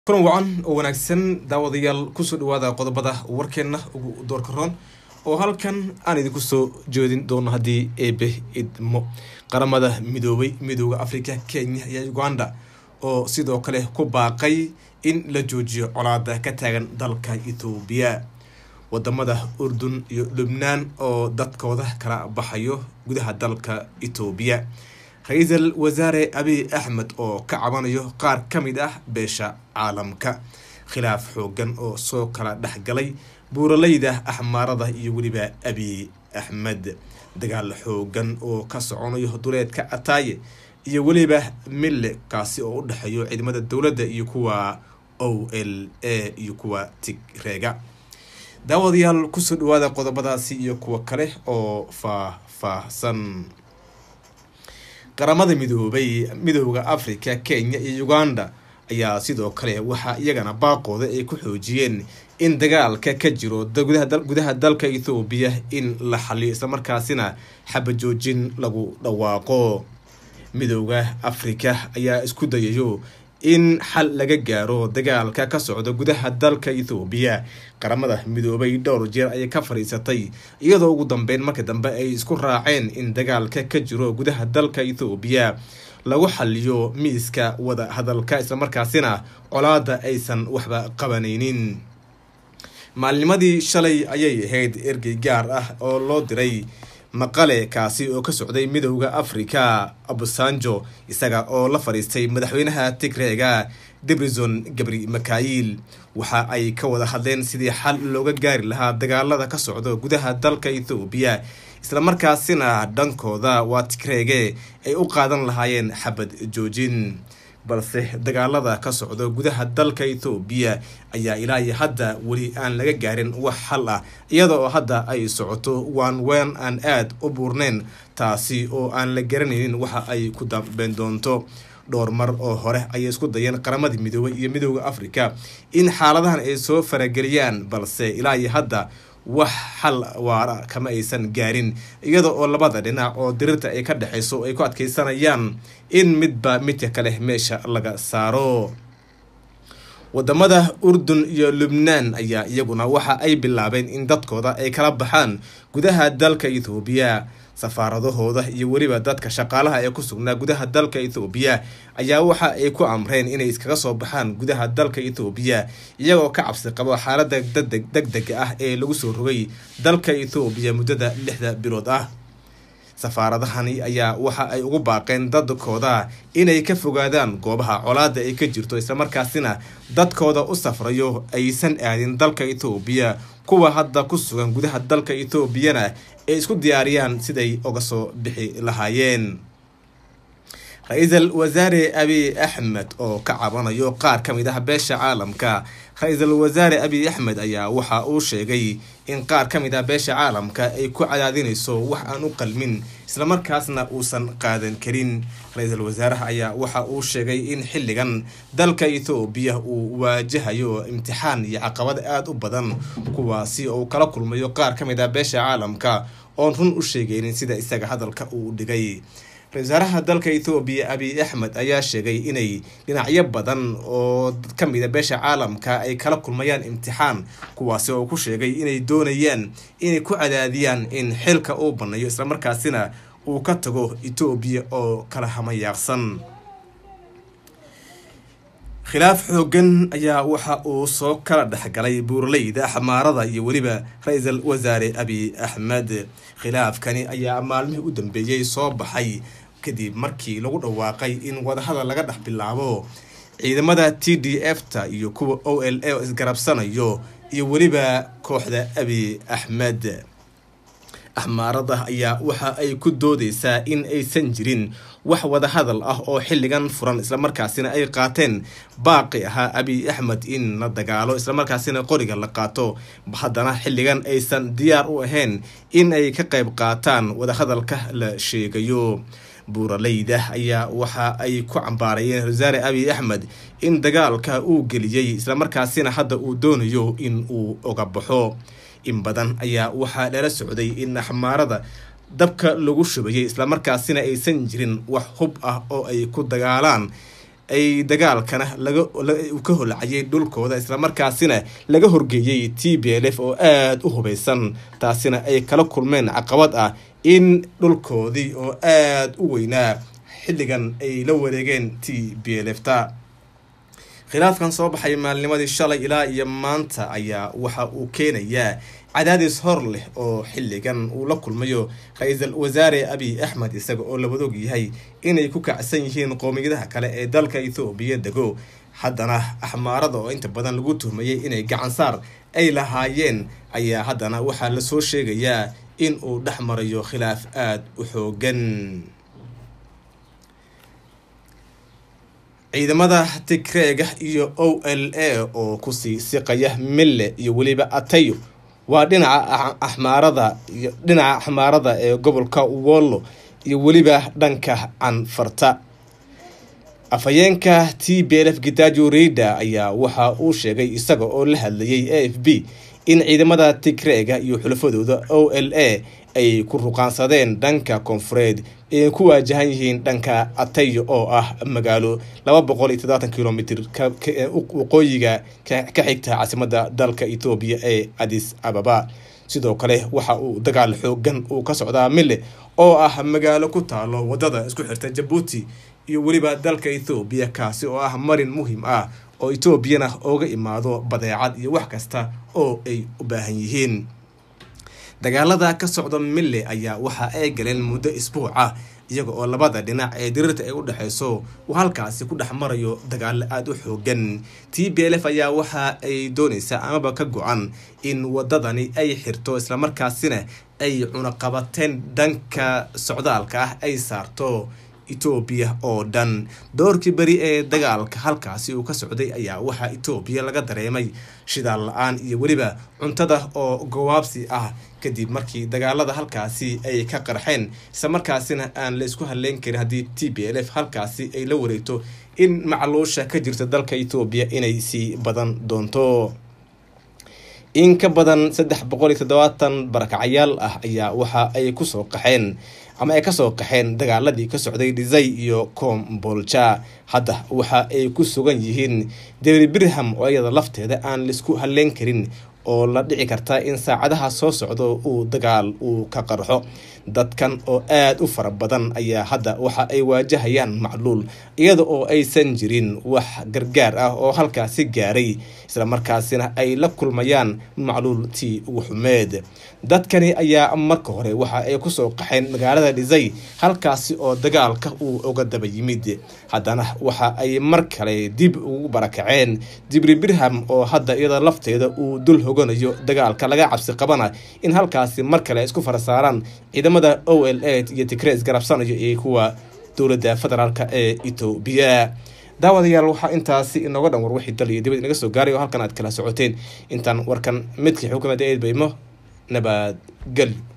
kulan wacan oo wanaagsan daawadayaal kusoo dhawaada qodobada warkeenna ugu doorka roon oo halkan aan idinku soo jeedin doono haddii eebe idmo qaramada midoobay midooda africa kenya iyo uganda oo sidoo kale ku baaqay in la joojiyo colaada ka taagan dalka ethoobiya wadamada urdun iyo lubnaan oo dadkooda kala baxayo gudaha dalka ethoobiya ra-iisul wasaare abiy axmed oo ka cabanayo qaar ka mid ah beesha caalamka khilaaf xoogan oo soo kala dhexgalay buuraleyda axmaarada iyo weliba abiy axmed dagaal xoogan oo ka soconayo duleedka ataaye iyo weliba mille kaasi oo u dhexeeyo ciidamada dowladda iyo kuwa o l a iyo kuwa tigreega daawadayaal kusoo dhawaada qodobadaasi iyo kuwa kale oo faah-faahsan qaramada midoobay midooda africa kenya iyo uganda ayaa sidoo kale waxaa iyagana baaqooda ay ku xoojiyeen in dagaalka ka jiro gudaha dalka ethoobiya in la xaliyo islamarkaasina xabajoojin lagu dhawaaqo midooda africa ayaa isku dayayo in xal laga gaaro dagaalka ka socda gudaha dalka ethoobiya qaramada midoobay dhowr jeer ayay ka fadhiisatay iyadoo ugu dambeyn marka dambe ay isku raaceen in dagaalka ka jiro gudaha dalka ethoobiya lagu xaliyo miiska wada hadalka islamarkaasina colaada aysan waxba qabanaynin maalnimadii shalay ayay ahayd ergey gaar ah oo loo diray maqale kaasi oo ka socday midooda africa abusanjo isaga oo la fadhiistay madaxweynaha tigreega debrison gabri makail waxa ay ka wada hadleen sidii xal looga gaari lahaa dagaalada ka socda gudaha dalka ethoobiya islamarkaasina dhankooda waa tigreege ay u qaadan lahaayeen xabad joojin balse dagaalada ka socda gudaha dalka ethoobiya ayaa ilaa iyo hadda weli aan laga gaarin wax xal ah iyada oo hadda ay socoto waan ween aan aada u buurneyn taasi oo aan la garanaynin waxa ay ku dambeyn doonto dhowr mar oo hore ayay isku dayeen qaramadii midoobay iyo midooda africa in xaaladahan ay soo farageliyaan balse ilaa iyo hadda wax xal waara kama aysan gaarin iyada oo labada dhinac oo dirirta ay ka dhexayso ay ku adkeysanayaan in midba midka kale meesha laga saaro wadamada urdun iyo lubnaan ayaa iyaguna waxa ay bilaabeen in dadkooda ay kala baxaan gudaha dalka ethoobiya safaaradahooda iyo weliba dadka shaqaalaha ee ku sugnaa gudaha dalka ethoobiya ayaa waxa ay ku amreen inay iskaga soo baxaan gudaha dalka ethoobiya iyagoo ka cabsi qabo xaalada deg dega ah ee lagu soo rogay dalka ethoobiya muddada lixda bilood ah safaaradahani ayaa waxa ay ugu baaqeen dadkooda inay ka fogaadaan goobaha colaada ay ka jirto islamarkaasina dadkooda u safrayo aysan aadin dalka ethoobiya kuwa hadda ku sugan gudaha dalka ethoobiyana ay isku diyaariyaan siday uga soo bixi lahaayeen ra-iisul wasaare abiy axmed oo ka cabanayo qaar ka mid ah beesha caalamka ra-iisul wasaare abiy axmed ayaa waxa uu sheegay in qaar ka mid ah beesha caalamka ay ku cadaadinayso wax aan u qalmin islamarkaasna uusan qaadan karin ra-iisul wasaaraha ayaa waxa uu sheegay in xilligan dalka ethoobiya uu waajahayo imtixaan iyo caqabad aada u badan kuwaasi oo kala kulmayo qaar ka mid ah beesha caalamka oon run u sheegaynin sida isaga hadalka uu dhigay ra-isul wasaaraha dalka ethoobiya abiy axmed ayaa sheegay inay dhinacyo badan oo ka mida beesha caalamka ay kala kulmayaan imtixaan kuwaasi oo ku sheegay inay doonayaan inay ku cadaadiyaan in xilka uu banneeyo islamarkaasina uu ka tago etoobiya oo kala hamayaaqsan khilaaf xoogan ayaa waxa uu soo kala dhexgalay buuraleyda xamaarada iyo weliba ra-iisul wasaare abiy axmed khilaafkani ayaa maalmihii u dambeeyey soo baxay kadib markii lagu dhawaaqay in wadahadal laga dhex bilaabo ciidamada t d f ta iyo kuwa o l a oo isgarabsanayo iyo weliba kooxda abiy axmed axmaarada ayaa waxa ay ku doodeysaa in aysan jirin wax wadahadal ah oo xilligan furan islamarkaasina ay qaateen baaqi ahaa abiy axmed in la dagaalo islamarkaasina qoriga la qaato haddana xilligan aysan diyaar u ahayn in ay ka qayb qaataan wadahadalka la sheegayo buuraleyda ayaa waxa ay ku cambaarayeen wasaare abiy axmed in dagaalka uu geliyey islamarkaasina hadda uu doonayo in uu oga baxo in badan ayaa waxaa lala socday in axmaarada dabka lagu shubayay islamarkaasina aysan jirin wax hub ah oo ay ku dagaalaan ay dagaalkana laga ka holacayay dhulkooda islamarkaasina laga horgeeyey t b l f oo aada u hubeysan taasina ay kala kulmeen caqabad ah in dhulkoodii oo aada u weynaa xilligan ay la wareegeen t b l f ta khilaafkan soo baxay maalnimadii shalay ilaa iyo maanta ayaa waxa uu keenayaa cadaadis hor leh oo xilligan uu la kulmayo ra-iisul wasaare abiy axmed isaga oo labadog yahay inay ku kacsan yihiin qoomiyadaha kale ee dalka ethoobiya dego haddana axmaarada oo inta badan lagu tuhmayay inay gacansaar ay lahaayeen ayaa haddana waxaa lasoo sheegayaa in uu dhex marayo khilaaf aada u xoogan ciidamada tigreega iyo o l a oo kusii siqaya mille iyo weliba atayo waa dhinaca axmaarada iyo dhinaca axmaarada ee gobolka wollo iyo weliba dhanka canfarta afhayeenka t b l f gitajo reida ayaa waxa uu sheegay isaga oo la hadlayay a f b in ciidamada tigreega iyo xulafadooda o l a ay ku ruqaansadeen dhanka koonfureed ay ku waajahan yihiin dhanka atayo oo ah magaalo laba boqol iyo toddobaatan kilomitr waqooyiga ka xigta caasimada dalka ethoobiya ee adis ababa sidoo kale waxa uu dagaal xoogan uu ka socdaa mille oo ah magaalo ku taalo wadada isku xirta jabuuti iyo weliba dalka ethoobiya kaasi oo ah marin muhiim ah oo etoobiyana ooga imaado badeecad iyo wax kasta oo ay u baahan yihiin dagaalada ka socda mille ayaa waxa ay galeen muddo isbuuc ah iyaga oo labada dhinac ee diriirta ay u dhexeyso uu halkaasi ku dhex marayo dagaalo aada u xoogan t b l f ayaa waxa ay dooneysaa amaba ka go-an in wadadani ay xirto islamarkaasina ay cunaqabateen dhanka socdaalka ah ay saarto etoobiya oo dhan doorkii beri ee dagaalka halkaasi uu ka socday ayaa waxaa etoobiya laga dareemay shidaal la-aan iyo weliba cuntada oo gawaabsi ah kadib markii dagaalada halkaasi ay ka qarxeen islamarkaasina aan la isku halleyn karin haddii t b l f halkaasi ay la wareegto in macluusha ka jirta dalka etoobiya inay sii badan doonto in ka badan saddex boqol iyo toddobaatan barakacayaal ah ayaa waxa ay kusoo qaxeen ama ay kasoo qaxeen dagaaladii ka socday dhisay iyo combolja hadda waxa ay ku sugan yihiin debri birham oo iyada lafteeda aan laisku halleyn karin oo la dhici karta in saacadaha soo socdo uu dagaal uu ka qarxo dadkan oo aada u fara badan ayaa hadda waxa ay waajahayaan macluul iyada oo aysan jirin wax gargaar ah oo halkaasi gaaray islamarkaasina ay la kulmayaan macluul tii ugu xumeed dadkani ayaa marka hore waxa ay kusoo qaxeen magaalada dhisay halkaasi oo dagaalka uu uga daba yimid haddana waxa ay mar kale dib ugu barakaceen dibri birham oo hadda iyada lafteeda uu dul hoganayo dagaalka laga cabsi qabana in halkaasi mar kale isku farasaaraan ciidamada o l a iyo tigrees garabsanayo iyo kuwa dowladda federaalk ee etoobiya daawadayaal waxaa intaasi inooga dhan war wixii dal iyo dibad inaga soo gaaray oo halkan aad kala socoteen intaan warkan midkii xukuumadda eedbaymo nabadgelyo